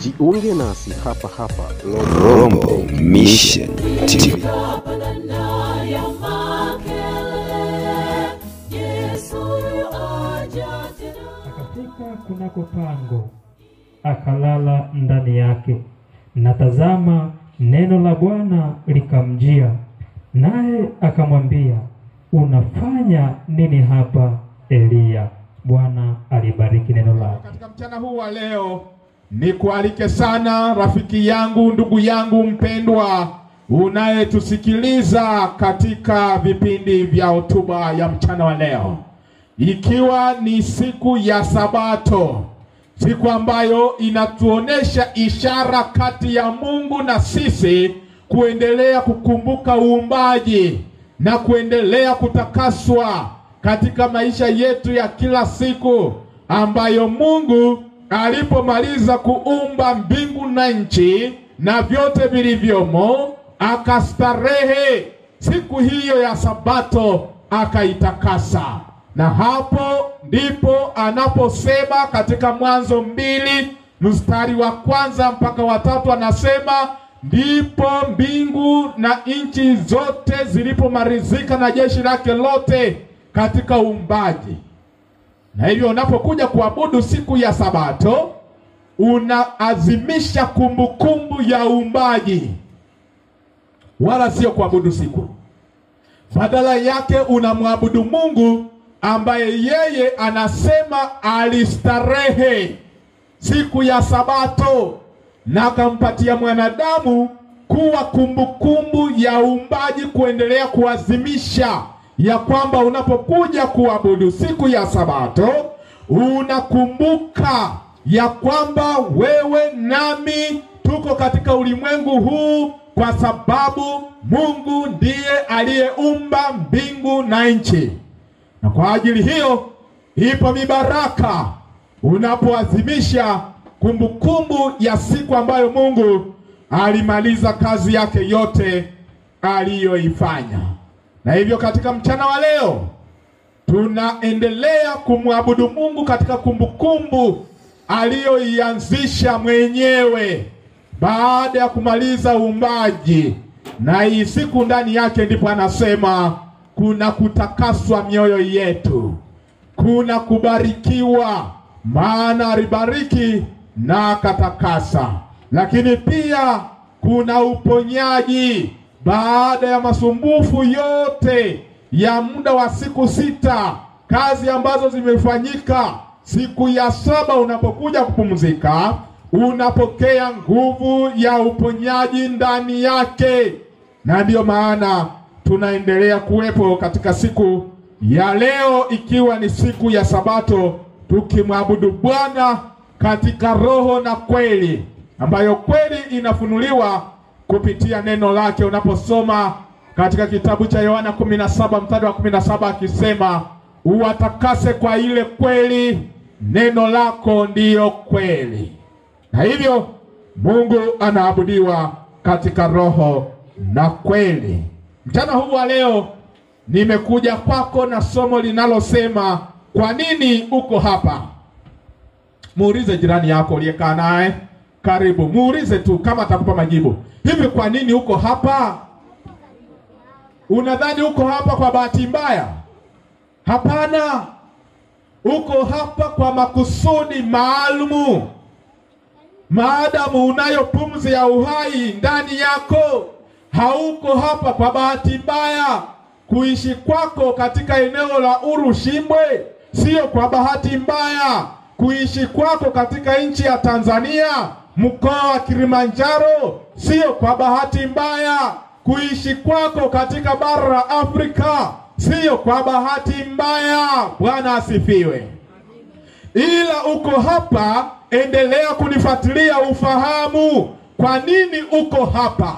Jiunge nasi hapa hapa Rombo Mission TV. Akafika kunako pango, akalala ndani yake. Na tazama, neno la Bwana likamjia, naye akamwambia, unafanya nini hapa Eliya? Bwana alibariki neno lake. Katika mchana huu wa leo nikualike sana rafiki yangu, ndugu yangu mpendwa, unayetusikiliza katika vipindi vya hotuba ya mchana wa leo, ikiwa ni siku ya Sabato, siku ambayo inatuonesha ishara kati ya Mungu na sisi kuendelea kukumbuka uumbaji na kuendelea kutakaswa katika maisha yetu ya kila siku ambayo Mungu alipomaliza kuumba mbingu na nchi na vyote vilivyomo, akastarehe siku hiyo ya Sabato akaitakasa. Na hapo ndipo anaposema katika Mwanzo mbili mstari wa kwanza mpaka wa tatu anasema ndipo mbingu na nchi zote zilipomalizika na jeshi lake lote katika uumbaji. Na hivyo unapokuja kuabudu siku ya Sabato unaazimisha kumbukumbu ya uumbaji, wala sio kuabudu siku. Badala yake unamwabudu Mungu ambaye yeye anasema alistarehe siku ya Sabato na akampatia mwanadamu kuwa kumbukumbu ya uumbaji, kuendelea kuazimisha ya kwamba unapokuja kuabudu siku ya Sabato unakumbuka ya kwamba wewe nami tuko katika ulimwengu huu kwa sababu Mungu ndiye aliyeumba mbingu na nchi, na kwa ajili hiyo ipo mibaraka unapoadhimisha kumbukumbu ya siku ambayo Mungu alimaliza kazi yake yote aliyoifanya. Na hivyo katika mchana wa leo tunaendelea kumwabudu Mungu katika kumbukumbu aliyoianzisha mwenyewe baada ya kumaliza uumbaji, na hii siku ndani yake ndipo anasema kuna kutakaswa mioyo yetu, kuna kubarikiwa, maana alibariki na akatakasa, lakini pia kuna uponyaji baada ya masumbufu yote ya muda wa siku sita, kazi ambazo zimefanyika. Siku ya saba unapokuja kupumzika, unapokea nguvu ya uponyaji ndani yake, na ndiyo maana tunaendelea kuwepo katika siku ya leo, ikiwa ni siku ya Sabato, tukimwabudu Bwana katika roho na kweli, ambayo kweli inafunuliwa kupitia neno lake. Unaposoma katika kitabu cha Yohana 17 mstari wa 17 akisema, uwatakase kwa ile kweli, neno lako ndiyo kweli. Na hivyo Mungu anaabudiwa katika roho na kweli. Mchana huu wa leo nimekuja kwako na somo linalosema kwa nini uko hapa. Muulize jirani yako uliyekaa naye karibu, muulize tu kama atakupa majibu. Hivi kwa nini uko hapa? Unadhani uko hapa kwa bahati mbaya? Hapana, uko hapa kwa makusudi maalumu. Maadamu unayo pumzi ya uhai ndani yako, hauko hapa kwa bahati mbaya. Kuishi kwako katika eneo la Urushimbwe sio kwa bahati mbaya. Kuishi kwako katika nchi ya Tanzania mkoa wa Kilimanjaro sio kwa bahati mbaya. Kuishi kwako katika bara la Afrika sio kwa bahati mbaya. Bwana asifiwe. Ila uko hapa, endelea kunifuatilia ufahamu kwa nini uko hapa,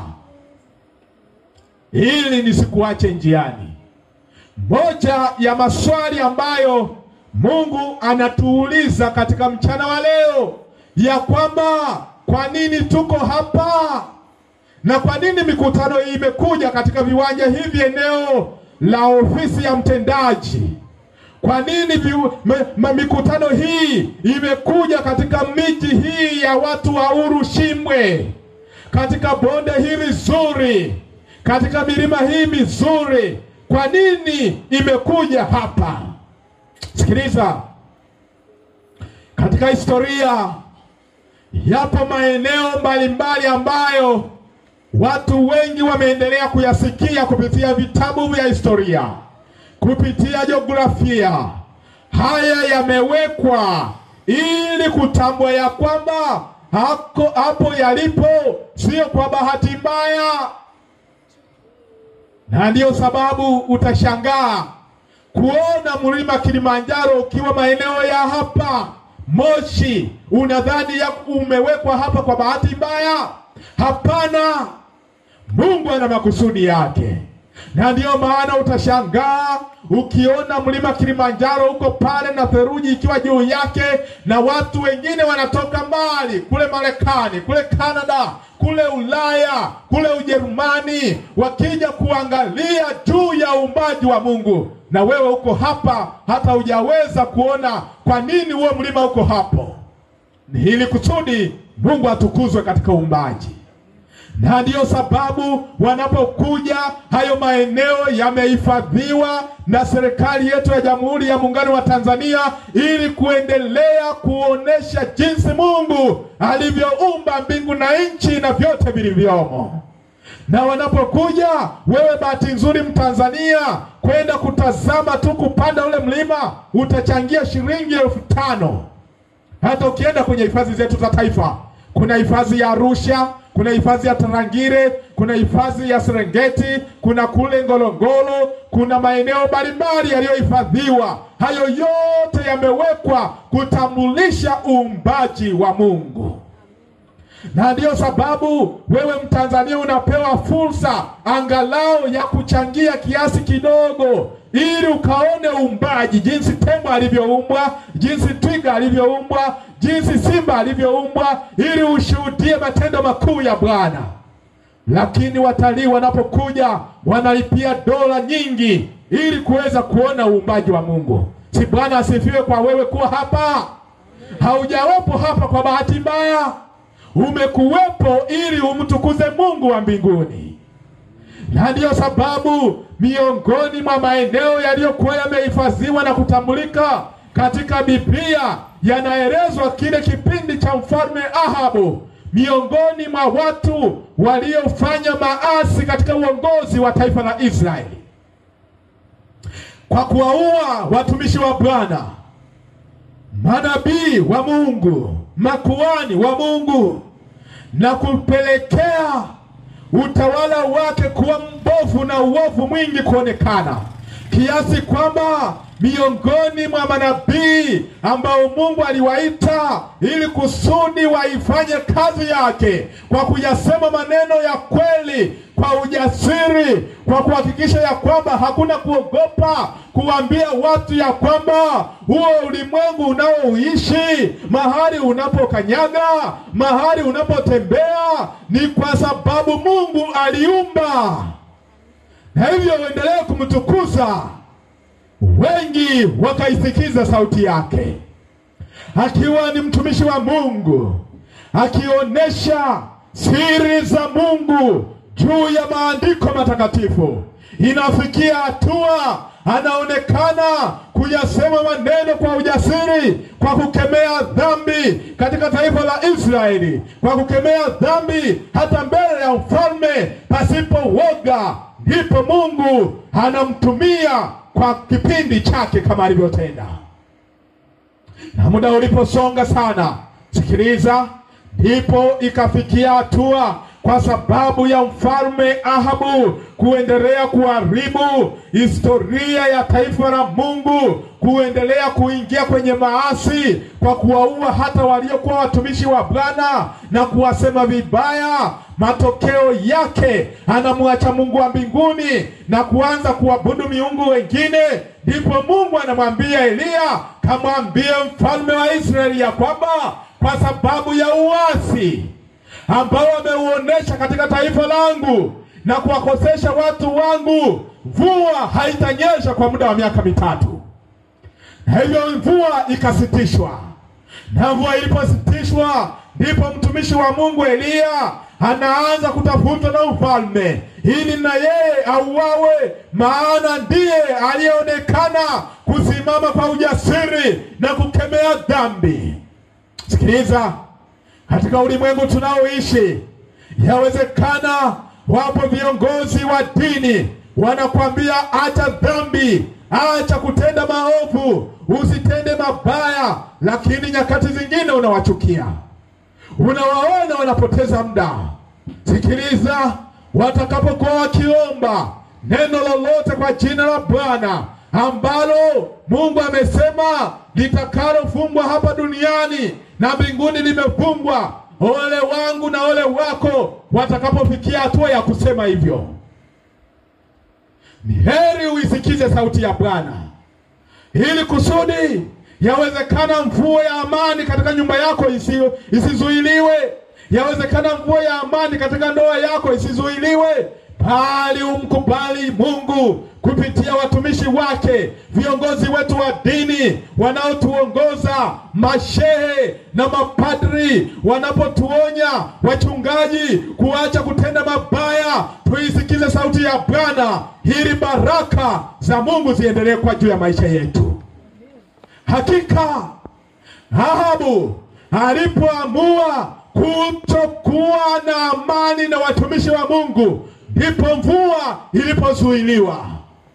ili nisikuache njiani. Moja ya maswali ambayo Mungu anatuuliza katika mchana wa leo ya kwamba kwa nini tuko hapa na kwa nini mikutano hii imekuja katika viwanja hivi, eneo la ofisi ya mtendaji. Kwa nini vi- me- ma- mikutano hii imekuja katika miji hii ya watu wa Urushimwe, katika bonde hili zuri, katika milima hii mizuri? Kwa nini imekuja hapa? Sikiliza, katika historia yapo maeneo mbalimbali ambayo watu wengi wameendelea kuyasikia kupitia vitabu vya historia, kupitia jiografia. Haya yamewekwa ili kutambua ya kwamba hako hapo yalipo sio kwa bahati mbaya, na ndiyo sababu utashangaa kuona mlima Kilimanjaro ukiwa maeneo ya hapa Moshi, unadhani ya umewekwa hapa kwa bahati mbaya? Hapana, Mungu ana makusudi yake, na ndiyo maana utashangaa ukiona mlima Kilimanjaro uko pale na theluji ikiwa juu yake, na watu wengine wanatoka mbali kule Marekani, kule Kanada, kule Ulaya, kule Ujerumani, wakija kuangalia juu ya uumbaji wa Mungu, na wewe uko hapa, hata hujaweza kuona kwa nini huo mlima uko hapo. Ni ili kusudi Mungu atukuzwe katika uumbaji na ndiyo sababu wanapokuja hayo maeneo yamehifadhiwa na serikali yetu ya Jamhuri ya Muungano wa Tanzania ili kuendelea kuonesha jinsi Mungu alivyoumba mbingu na nchi na vyote vilivyomo. Na wanapokuja wewe, bahati nzuri Mtanzania, kwenda kutazama tu kupanda ule mlima, utachangia shilingi elfu tano. Hata ukienda kwenye hifadhi zetu za taifa, kuna hifadhi ya Arusha, kuna hifadhi ya Tarangire, kuna hifadhi ya Serengeti, kuna kule Ngorongoro, kuna maeneo mbalimbali yaliyohifadhiwa. Hayo yote yamewekwa kutambulisha uumbaji wa Mungu, na ndiyo sababu wewe Mtanzania unapewa fursa angalau ya kuchangia kiasi kidogo, ili ukaone uumbaji, jinsi tembo alivyoumbwa, jinsi twiga alivyoumbwa, jinsi simba alivyoumbwa, ili ushuhudie matendo makuu ya Bwana. Lakini watalii wanapokuja wanalipia dola nyingi ili kuweza kuona uumbaji wa Mungu. Si Bwana asifiwe kwa wewe kuwa hapa. Haujawepo hapa kwa bahati mbaya, umekuwepo ili umtukuze Mungu wa mbinguni na ndiyo sababu miongoni mwa maeneo yaliyokuwa yamehifadhiwa na kutambulika katika Biblia yanaelezwa kile kipindi cha mfalme Ahabu, miongoni mwa watu waliofanya maasi katika uongozi wa taifa la Israeli kwa kuwaua watumishi wa Bwana, manabii wa Mungu, makuhani wa Mungu na kupelekea utawala wake kuwa mbovu na uovu mwingi kuonekana, kiasi kwamba miongoni mwa manabii ambao Mungu aliwaita ili kusudi waifanye kazi yake kwa kuyasema maneno ya kweli kwa ujasiri, kwa kuhakikisha ya kwamba hakuna kuogopa kuambia watu ya kwamba huo ulimwengu unaoishi, mahali unapokanyaga, mahali unapotembea, ni kwa sababu Mungu aliumba, na hivyo uendelee kumtukuza. Wengi wakaisikiza sauti yake, akiwa ni mtumishi wa Mungu, akionyesha siri za Mungu juu ya maandiko matakatifu. Inafikia hatua anaonekana kuyasema maneno kwa ujasiri, kwa kukemea dhambi katika taifa la Israeli, kwa kukemea dhambi hata mbele ya mfalme pasipo woga. Ndipo Mungu anamtumia kwa kipindi chake kama alivyotenda. Na muda uliposonga sana, sikiliza, ndipo ikafikia hatua kwa sababu ya mfalme Ahabu kuendelea kuharibu historia ya taifa la Mungu, kuendelea kuingia kwenye maasi kwa kuwaua hata waliokuwa watumishi wa Bwana na kuwasema vibaya. Matokeo yake anamwacha Mungu wa mbinguni na kuanza kuabudu miungu wengine. Ndipo Mungu anamwambia Eliya, kamwambie mfalme wa Israeli ya kwamba kwa sababu ya uasi ambao wameuonesha katika taifa langu na kuwakosesha watu wangu, mvua haitanyesha kwa muda wa miaka mitatu. na hivyo mvua ikasitishwa. Na mvua ilipositishwa, ndipo mtumishi wa Mungu Eliya anaanza kutafutwa na ufalme ili na yeye auawe, maana ndiye aliyeonekana kusimama kwa ujasiri na kukemea dhambi. Sikiliza, katika ulimwengu tunaoishi, yawezekana wapo viongozi wa dini wanakwambia acha dhambi, acha kutenda maovu, usitende mabaya, lakini nyakati zingine unawachukia, unawaona wanapoteza muda. Sikiliza, watakapokuwa wakiomba neno lolote kwa jina la Bwana ambalo Mungu amesema litakalofungwa hapa duniani na mbinguni limefungwa, ole wangu na ole wako watakapofikia hatua ya kusema hivyo. Ni heri uisikize sauti ya Bwana ili kusudi yawezekana mvua ya amani katika nyumba yako isi, isizuiliwe. Yawezekana mvua ya amani katika ndoa yako isizuiliwe, bali umkubali Mungu kupitia watumishi wake, viongozi wetu wa dini wanaotuongoza, mashehe na mapadri wanapotuonya, wachungaji kuacha kutenda mabaya. Tuisikize sauti ya Bwana ili baraka za Mungu ziendelee kwa juu ya maisha yetu. Hakika Ahabu alipoamua kutokuwa na amani na watumishi wa Mungu, ndipo mvua ilipozuiliwa.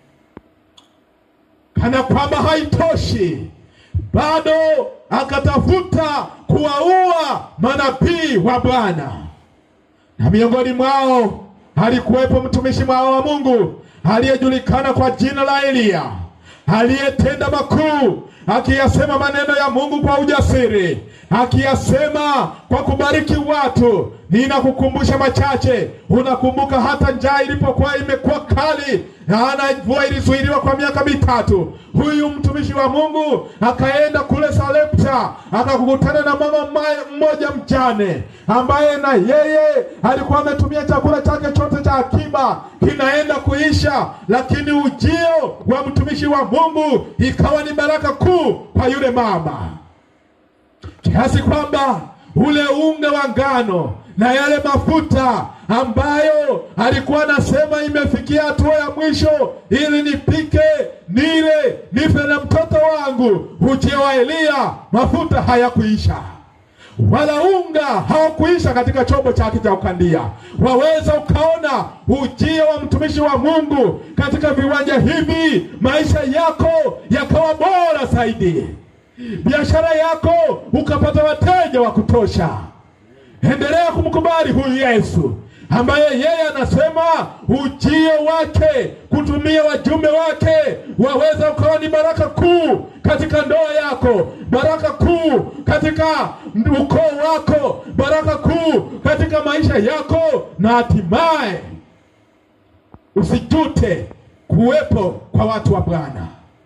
Kana kwamba haitoshi, bado akatafuta kuwaua manabii wa Bwana, na miongoni mwao alikuwepo mtumishi mwao wa Mungu aliyejulikana kwa jina la Eliya, aliyetenda makuu akiyasema maneno ya Mungu kwa ujasiri, akiyasema kwa kubariki watu. Ninakukumbusha machache. Unakumbuka hata njaa ilipokuwa imekuwa kali na mvua ilizuiliwa kwa miaka mitatu, huyu mtumishi wa Mungu akaenda kule Sarepta akakutana na mama mmoja mjane, ambaye na yeye alikuwa ametumia chakula chake chote cha akiba kinaenda kuisha, lakini ujio wa mtumishi wa Mungu ikawa ni baraka kuu kwa yule mama, kiasi kwamba ule unga wa ngano na yale mafuta ambayo alikuwa anasema imefikia hatua ya mwisho, ili nipike nile nife na mtoto wangu. Ujio wa Eliya, mafuta hayakuisha wala unga hawakuisha katika chombo chake cha kukandia. Waweza ukaona ujio wa mtumishi wa Mungu katika viwanja hivi, maisha yako yakawa bora zaidi, biashara yako ukapata wateja wa kutosha. Endelea kumkubali huyu Yesu ambaye yeye anasema ujio wake kutumia wajumbe wake waweza ukawa ni baraka kuu katika ndoa yako, baraka kuu katika ukoo wako, baraka kuu katika maisha yako, na hatimaye usijute kuwepo kwa watu wa Bwana.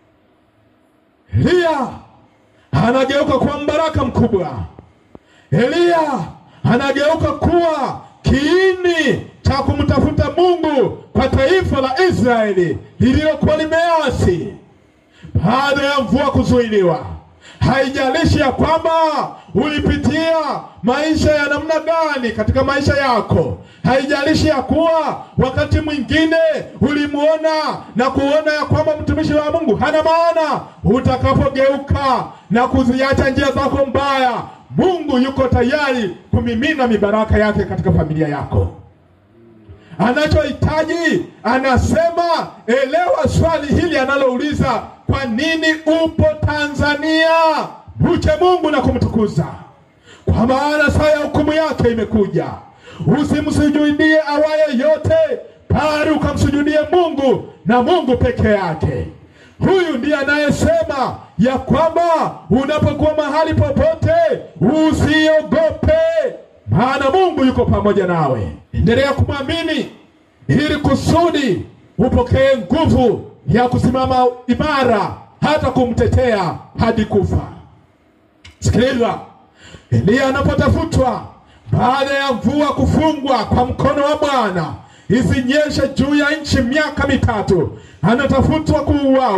Eliya anageuka kuwa mbaraka mkubwa. Eliya anageuka kuwa kiini cha kumtafuta Mungu kwa taifa la Israeli lililokuwa limeasi baada ya mvua kuzuiliwa. Haijalishi ya kwamba ulipitia maisha ya namna gani katika maisha yako, haijalishi ya kuwa wakati mwingine ulimuona na kuona ya kwamba mtumishi wa Mungu hana maana. Utakapogeuka na kuziacha njia zako mbaya, Mungu yuko tayari kumimina mibaraka yake katika familia yako. Anachohitaji anasema, elewa swali hili analouliza, kwa nini upo Tanzania? Mche Mungu na kumtukuza, kwa maana saa ya hukumu yake imekuja. Usimsujudie awaye yote, bali ukamsujudie Mungu na Mungu peke yake. Huyu ndiye anayesema ya kwamba unapokuwa mahali popote usiogope, maana Mungu yuko pamoja nawe. Endelea kumwamini ili kusudi upokee nguvu ya kusimama imara hata kumtetea hadi kufa. Sikiliza, Eliya anapotafutwa baada ya mvua kufungwa kwa mkono wa Bwana isinyeshe juu ya nchi miaka mitatu, anatafutwa kuuawa.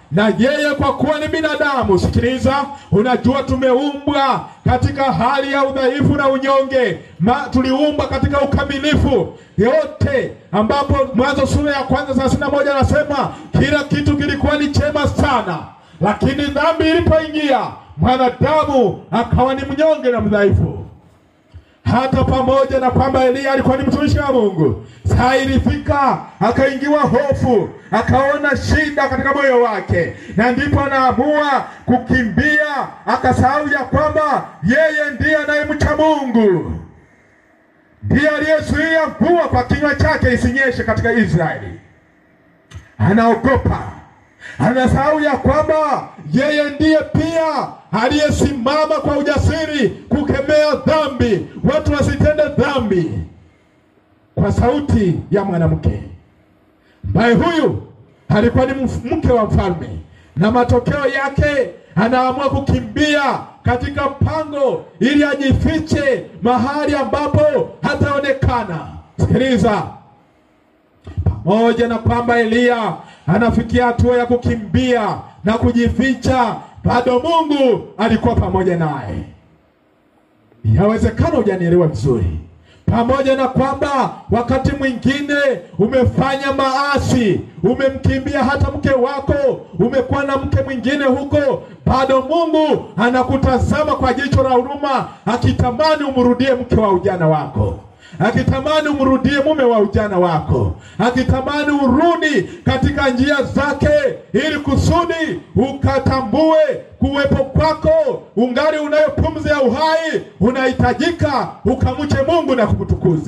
na yeye kwa kuwa ni binadamu. Sikiliza, unajua tumeumbwa katika hali ya udhaifu na unyonge Ma, tuliumbwa katika ukamilifu yote, ambapo Mwanzo sura ya kwanza thelathini na moja anasema kila kitu kilikuwa ni chema sana, lakini dhambi ilipoingia mwanadamu akawa ni mnyonge na mdhaifu hata pamoja na kwamba Eliya alikuwa ni mtumishi wa Mungu, saa ilifika akaingiwa hofu, akaona shida katika moyo wake, na ndipo anaamua kukimbia, akasahau ya kwamba yeye ndiye anayemcha Mungu, ndiye aliyezuia mvua kwa kinywa chake isinyeshe katika Israeli. Anaogopa, anasahau ya kwamba yeye ndiye pia aliyesimama kwa ujasiri kukemea dhambi, watu wasitende dhambi, kwa sauti ya mwanamke ambaye huyu alikuwa ni mf- mke wa mfalme, na matokeo yake anaamua kukimbia katika pango ili ajifiche mahali ambapo hataonekana. Sikiliza, pamoja na kwamba Eliya anafikia hatua ya kukimbia na kujificha, bado Mungu alikuwa pamoja naye. Yawezekana hujanielewa vizuri. Pamoja na kwamba wakati mwingine umefanya maasi, umemkimbia hata mke wako, umekuwa na mke mwingine huko, bado Mungu anakutazama kwa jicho la huruma, akitamani umrudie mke wa ujana wako akitamani umrudie mume wa ujana wako, akitamani urudi katika njia zake, ili kusudi ukatambue kuwepo kwako ungali unayo pumzi ya uhai, unahitajika ukamche Mungu na kumtukuza.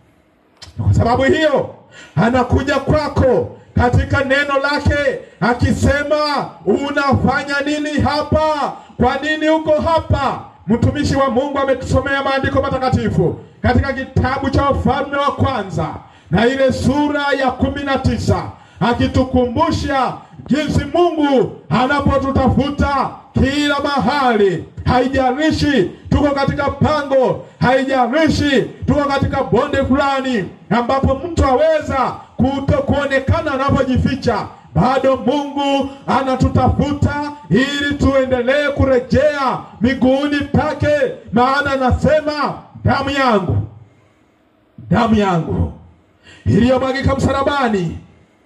Kwa sababu hiyo anakuja kwako katika neno lake akisema, unafanya nini hapa? Kwa nini uko hapa? Mtumishi wa Mungu ametusomea maandiko matakatifu katika kitabu cha Wafalme wa Kwanza na ile sura ya kumi na tisa akitukumbusha jinsi Mungu anapotutafuta kila mahali. Haijalishi tuko katika pango, haijalishi tuko katika bonde fulani ambapo mtu aweza kuto kuonekana anapojificha bado Mungu anatutafuta ili tuendelee kurejea miguuni pake, maana anasema damu yangu, damu yangu iliyomwagika msalabani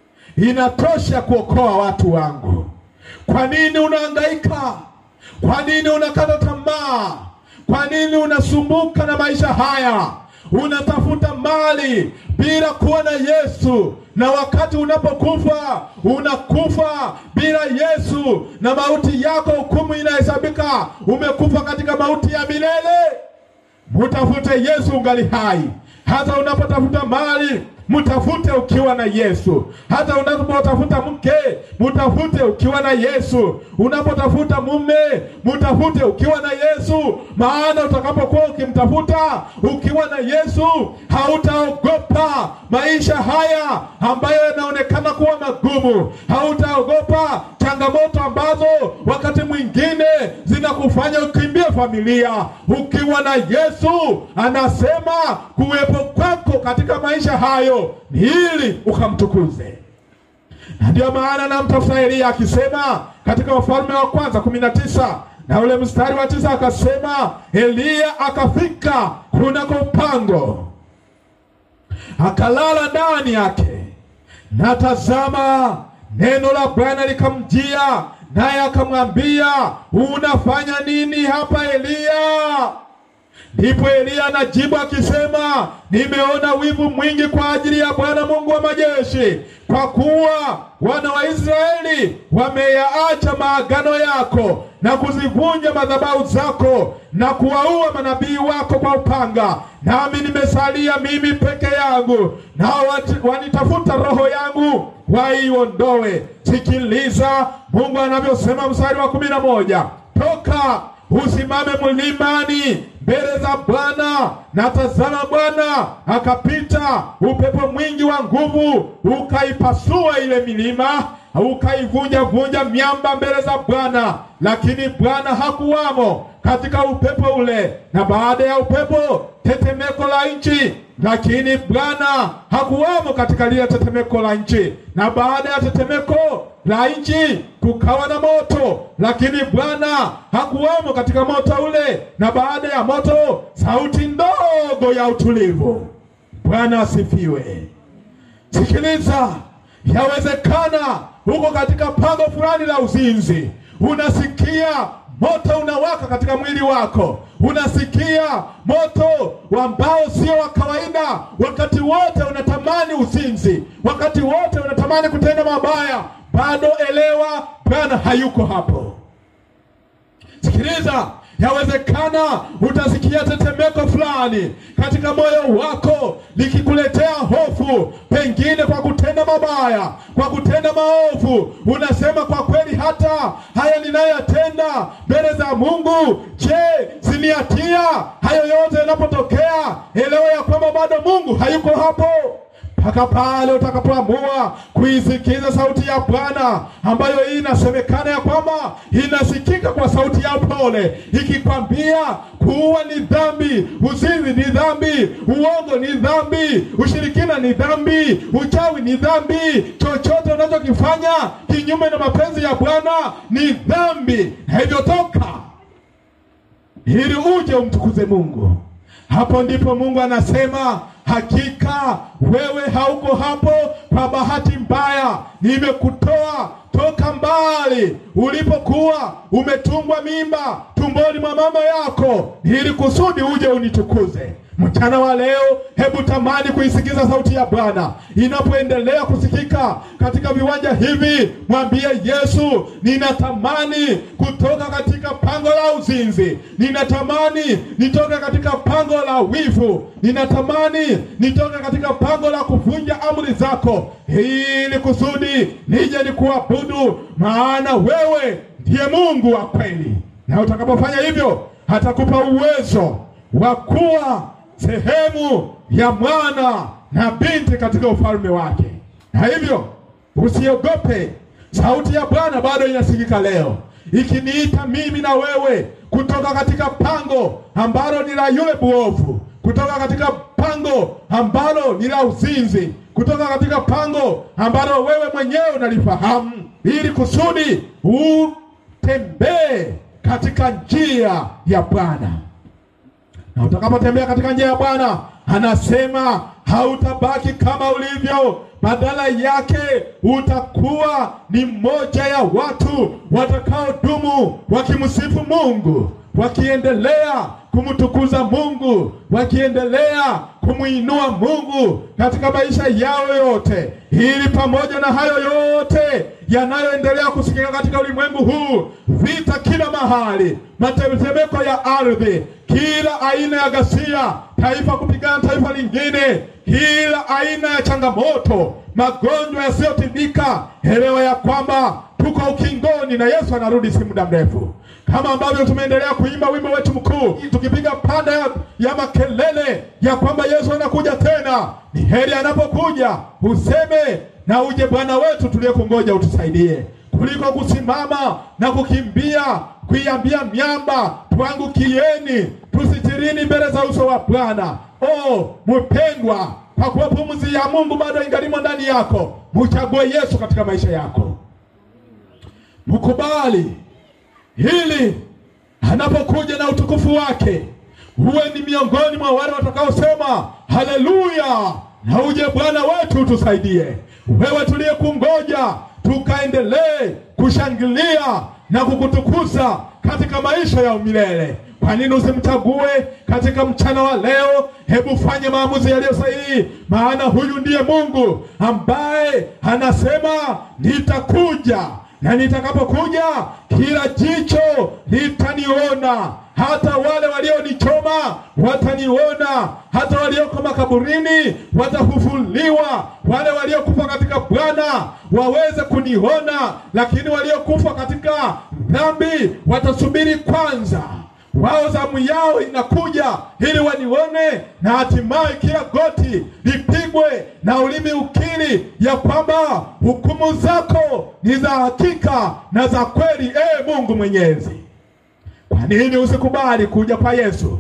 inatosha kuokoa watu wangu. Kwa nini unahangaika? Kwa nini unakata tamaa? Kwa nini unasumbuka na maisha haya? Unatafuta mali bila kuwa na Yesu, na wakati unapokufa unakufa bila Yesu, na mauti yako hukumu inahesabika, umekufa katika mauti ya milele. Mutafute Yesu ungali hai. Hata unapotafuta mali mtafute ukiwa na Yesu. Hata unapotafuta mke mtafute ukiwa na Yesu. Unapotafuta mume mtafute ukiwa na Yesu, maana utakapokuwa ukimtafuta ukiwa na Yesu hautaogopa maisha haya ambayo yanaonekana kuwa magumu. Hautaogopa changamoto ambazo wakati mwingine zinakufanya ukimbie familia. Ukiwa na Yesu, anasema kuwepo kwako katika maisha hayo ni ili ukamtukuze. Na ndio maana namtafuta Eliya akisema katika Wafalme wa Kwanza kumi na tisa na ule mstari wa tisa akasema, Eliya akafika kunako pango akalala ndani yake, na tazama, neno la Bwana likamjia, naye akamwambia, unafanya nini hapa Eliya? Ndipo Eliya anajibu akisema, nimeona wivu mwingi kwa ajili ya Bwana Mungu wa majeshi, kwa kuwa wana wa Israeli wameyaacha maagano yako na kuzivunja madhabahu zako na kuwaua manabii wako kwa upanga, nami nimesalia mimi peke yangu, nao wati- wanitafuta roho yangu waiondoe. Sikiliza Mungu anavyosema, mstari wa kumi na moja toka usimame mlimani mbele za Bwana. Na tazama, Bwana akapita upepo mwingi wa nguvu, ukaipasua ile milima, ukaivunja vunja miamba mbele za Bwana, lakini Bwana hakuwamo katika upepo ule. Na baada ya upepo, tetemeko la nchi, lakini Bwana hakuwamo katika lile tetemeko la nchi. Na baada ya tetemeko la nchi kukawa na moto, lakini Bwana hakuwamo katika moto ule. Na baada ya moto, sauti ndogo ya utulivu. Bwana asifiwe. Sikiliza, yawezekana uko katika pango fulani la uzinzi, unasikia moto unawaka katika mwili wako, unasikia moto ambao sio wa kawaida. Wakati wote unatamani uzinzi, wakati wote unatamani kutenda mabaya, bado elewa, Bwana hayuko hapo. Sikiliza, yawezekana utasikia tetemeko fulani katika moyo wako likikuletea hofu, pengine kwa kutenda mabaya, kwa kutenda maovu. Unasema, kwa kweli hata haya ninayoyatenda mbele za Mungu, je, siniatia hayo yote yanapotokea? Elewa ya kwamba bado Mungu hayuko hapo mpaka pale utakapoamua kuisikiza sauti ya Bwana ambayo hii inasemekana ya kwamba inasikika kwa sauti ya pole, ikikwambia kuua ni dhambi, uzinzi ni dhambi, uongo ni dhambi, ushirikina ni dhambi, uchawi ni dhambi, chochote unachokifanya kinyume na mapenzi ya Bwana ni dhambi, na hivyo toka ili uje umtukuze Mungu. Hapo ndipo Mungu anasema hakika wewe hauko hapo kwa bahati mbaya. Nimekutoa toka mbali ulipokuwa umetungwa mimba tumboni mwa mama yako, ili kusudi uje unitukuze. Mchana wa leo, hebu tamani kuisikiza sauti ya Bwana inapoendelea kusikika katika viwanja hivi. Mwambie Yesu, ninatamani kutoka katika pango la uzinzi, ninatamani nitoke katika pango la wivu, ninatamani nitoke katika pango la kuvunja amri zako, ili kusudi nije nikuabudu, maana wewe ndiye Mungu wa kweli, na utakapofanya hivyo atakupa uwezo wa kuwa sehemu ya mwana na binti katika ufalme wake. Na hivyo usiogope, sauti ya Bwana bado inasikika leo ikiniita mimi na wewe kutoka katika pango ambalo ni la yule buovu, kutoka katika pango ambalo ni la uzinzi, kutoka katika pango ambalo wewe mwenyewe unalifahamu, ili kusudi utembee katika njia ya Bwana na utakapotembea katika njia ya Bwana, anasema hautabaki kama ulivyo, badala yake utakuwa ni mmoja ya watu watakaodumu wakimsifu Mungu, wakiendelea kumtukuza Mungu, wakiendelea kumwinua Mungu katika maisha yao yote, ili pamoja na hayo yote yanayoendelea kusikika katika ulimwengu huu, vita kila mahali, matetemeko ya ardhi, kila aina ya ghasia, taifa kupigana taifa lingine, kila aina ya changamoto, magonjwa yasiyotibika, elewa ya kwamba tuko ukingoni na Yesu anarudi si muda mrefu, kama ambavyo tumeendelea kuimba wimbo wetu mkuu tukipiga panda ya, ya makelele ya kwamba Yesu anakuja tena. Ni heri anapokuja useme na uje Bwana wetu tuliyekungoja utusaidie, kuliko kusimama na kukimbia kuiambia miamba tuangukieni, tusitirini mbele za uso wa Bwana. Oh mpendwa, kwa kuwa pumzi ya Mungu bado ingalimo ndani yako, mchague Yesu katika maisha yako, mkubali hili anapokuja na utukufu wake, uwe ni miongoni mwa wale watakaosema haleluya, na uje Bwana wetu utusaidie. Wewe tuliyekungoja, tukaendelee kushangilia na kukutukuza katika maisha ya umilele. Kwa nini usimchague katika mchana wa leo? Hebu fanye maamuzi yaliyo sahihi, maana huyu ndiye Mungu ambaye anasema nitakuja na nitakapokuja kila jicho litaniona, hata wale walionichoma wataniona, hata walioko makaburini watafufuliwa, wale waliokufa katika Bwana waweze kuniona, lakini waliokufa katika dhambi watasubiri kwanza wao zamu yao inakuja ili wanione, na hatimaye kila goti lipigwe na ulimi ukiri ya kwamba hukumu zako ni za hakika na za kweli, ee Mungu Mwenyezi. Kwa nini usikubali kuja kwa Yesu?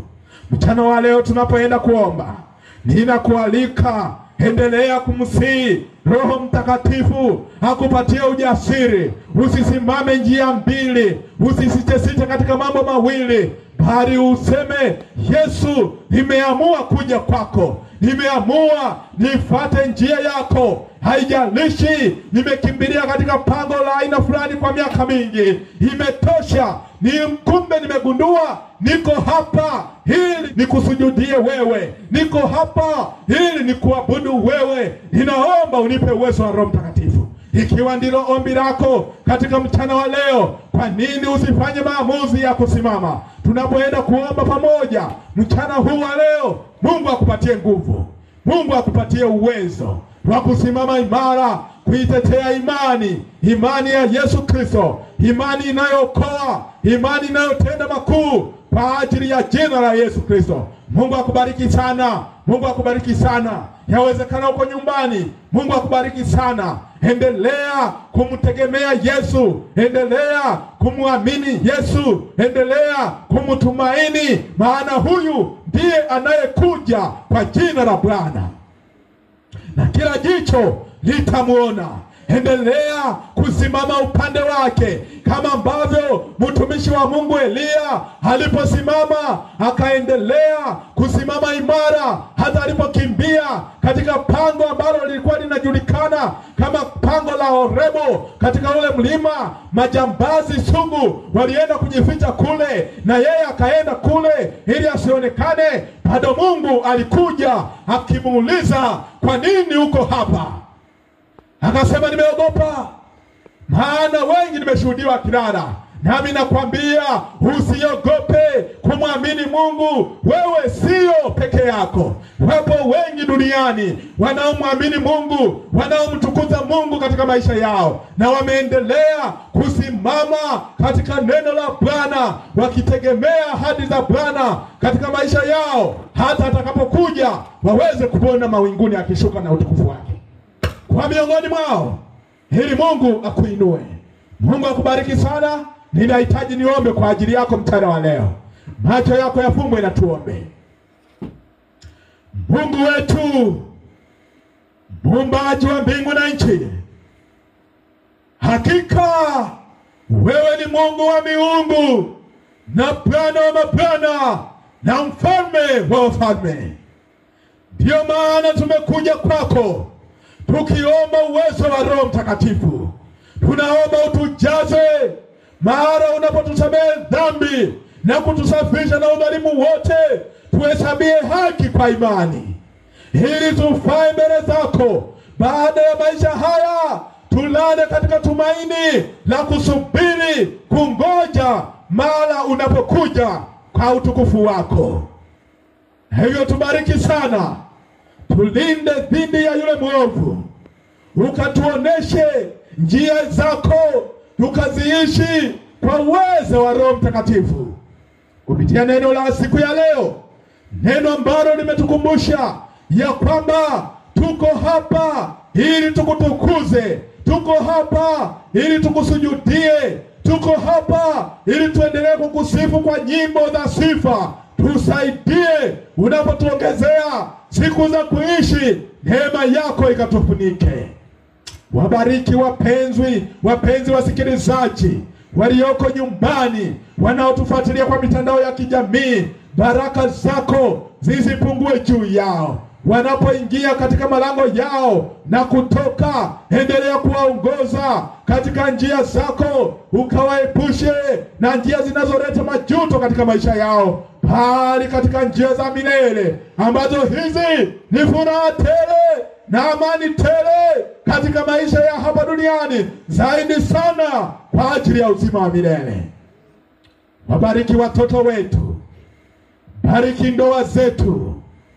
Mchana wa leo tunapoenda kuomba, ninakualika endelea kumsihi Roho Mtakatifu akupatie ujasiri. Usisimame njia mbili, usisitesite katika mambo mawili, bali useme Yesu, nimeamua kuja kwako, nimeamua nifate njia yako. Haijalishi nimekimbilia katika pango la aina fulani kwa miaka mingi, imetosha. Ni kumbe nimegundua niko hapa ili nikusujudie wewe, niko hapa ili nikuabudu wewe. Ninaomba unipe uwezo wa Roho Mtakatifu. Ikiwa ndilo ombi lako katika mchana wa leo, kwa nini usifanye maamuzi ya kusimama tunapoenda kuomba pamoja mchana huu wa leo? Mungu akupatie nguvu, Mungu akupatie uwezo wa kusimama imara kuitetea imani, imani ya Yesu Kristo, imani inayookoa, imani inayotenda makuu kwa ajili ya jina la Yesu Kristo. Mungu akubariki sana, Mungu akubariki sana. Yawezekana uko nyumbani, Mungu akubariki sana. Endelea kumtegemea Yesu, endelea kumwamini Yesu, endelea kumtumaini, maana huyu ndiye anayekuja kwa jina la Bwana na kila jicho litamwona. Endelea kusimama upande wake, kama ambavyo mtumishi wa Mungu Eliya aliposimama akaendelea kusimama imara, hata alipokimbia katika pango ambalo lilikuwa linajulikana kama pango la Horebo katika ule mlima. Majambazi sugu walienda kujificha kule, na yeye akaenda kule ili asionekane. Bado Mungu alikuja akimuuliza, kwa nini uko hapa? Akasema, nimeogopa, maana wengi nimeshuhudiwa kilala. Nami nakwambia usiogope kumwamini Mungu. Wewe sio peke yako, wapo wengi duniani wanaomwamini Mungu, wanaomtukuza Mungu katika maisha yao, na wameendelea kusimama katika neno la Bwana, wakitegemea ahadi za Bwana katika maisha yao, hata atakapokuja waweze kuona mawinguni akishuka na utukufu wake kwa miongoni mwao, ili Mungu akuinue. Mungu akubariki sana. Ninahitaji niombe kwa ajili yako mchana wa leo. Macho yako yafumbwe na tuombe. Mungu wetu, muumbaji wa mbingu na nchi, hakika wewe ni Mungu wa miungu na Bwana wa mabwana na mfalme wa wafalme. Ndiyo maana tumekuja kwako tukiomba uwezo wa Roho Mtakatifu. Tunaomba utujaze mara unapotusamehe dhambi na kutusafisha na udhalimu wote, tuhesabie haki kwa imani, ili tufae mbele zako baada ya maisha haya, tulale katika tumaini la kusubiri kungoja mara unapokuja kwa utukufu wako. Hivyo tubariki sana, tulinde dhidi ya yule mwovu, ukatuoneshe njia zako, tukaziishi kwa uwezo wa Roho Mtakatifu kupitia neno la siku ya leo, neno ambalo limetukumbusha ya kwamba tuko hapa ili tukutukuze, tuko hapa ili tukusujudie, tuko hapa ili tuendelee kukusifu kwa nyimbo za sifa. Tusaidie unapotuongezea siku za kuishi, neema yako ikatufunike. Wabariki wapenzi, wapenzi wasikilizaji walioko nyumbani, wanaotufuatilia kwa mitandao ya kijamii. Baraka zako zisipungue juu yao wanapoingia katika malango yao na kutoka. Endelea kuwaongoza katika njia zako, ukawaepushe na njia zinazoleta majuto katika maisha yao, bali katika njia za milele ambazo hizi ni furaha tele na amani tele katika maisha ya hapa duniani, zaidi sana kwa ajili ya uzima wa milele. Wabariki watoto wetu, bariki ndoa zetu,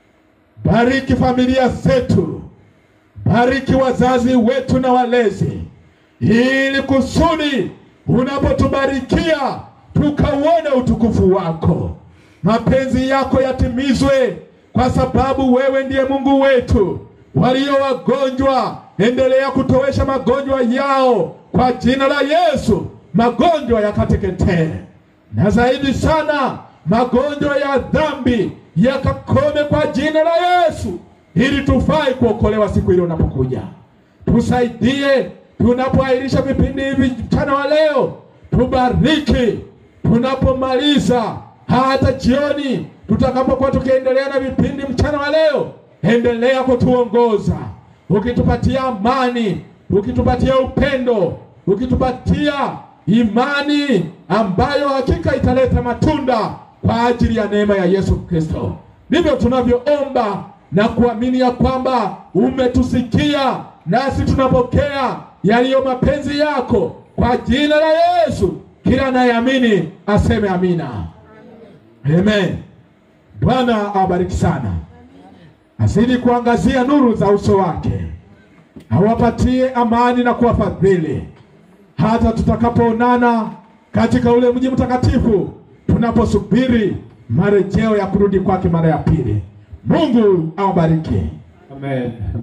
bariki familia zetu, bariki wazazi wetu na walezi, ili kusudi unapotubarikia tukauone utukufu wako, mapenzi yako yatimizwe, kwa sababu wewe ndiye Mungu wetu. Walio wagonjwa, endelea kutowesha magonjwa yao kwa jina la Yesu, magonjwa yakateketee, na zaidi sana magonjwa ya dhambi yakakome kwa jina la Yesu, ili tufai kuokolewa siku ile unapokuja. Tusaidie tunapoahirisha vipindi hivi mchana wa leo, tubariki tunapomaliza, hata jioni tutakapokuwa tukiendelea na vipindi mchana wa leo, endelea kutuongoza ukitupatia amani, ukitupatia upendo, ukitupatia imani ambayo hakika italeta matunda kwa ajili ya neema ya Yesu Kristo. Ndivyo tunavyoomba na kuamini ya kwamba umetusikia, nasi tunapokea yaliyo mapenzi yako kwa jina la Yesu. Kila anayeamini aseme amina. Amen. Bwana awabariki sana, azidi kuangazia nuru za uso wake, awapatie amani na kuwafadhili hata tutakapoonana katika ule mji mtakatifu, tunaposubiri marejeo ya kurudi kwake mara ya pili. Mungu awabariki. Amen.